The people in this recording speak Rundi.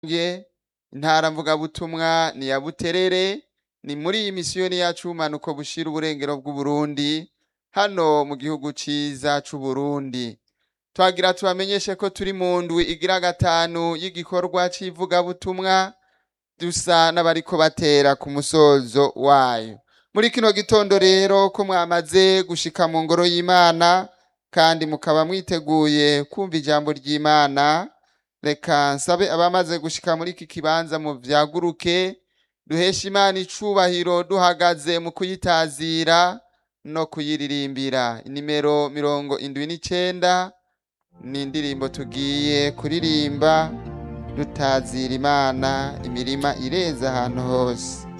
nge intara mvugabutumwa ni ya buterere ni muri iyi misiyoni yacu ubumanuko bushira uburengero bw'uburundi hano mu gihugu ciza c'uburundi twagira tubamenyeshe ko turi mu ndwi igira gatanu y'igikorwa c'ivugabutumwa dusa n'abariko batera ku musozo wayo muri kino gitondo rero ko mwamaze gushika mu ngoro y'imana kandi mukaba mwiteguye kumva ijambo ry'imana reka nsabe abamaze gushika muri iki kibanza mu vyaguruke duhesha imana icubahiro duhagaze mu kuyitazira no kuyiririmbira inimero mirongo indwi n'icenda ni indirimbo tugiye kuririmba dutazira imana imirima ireza ahantu hose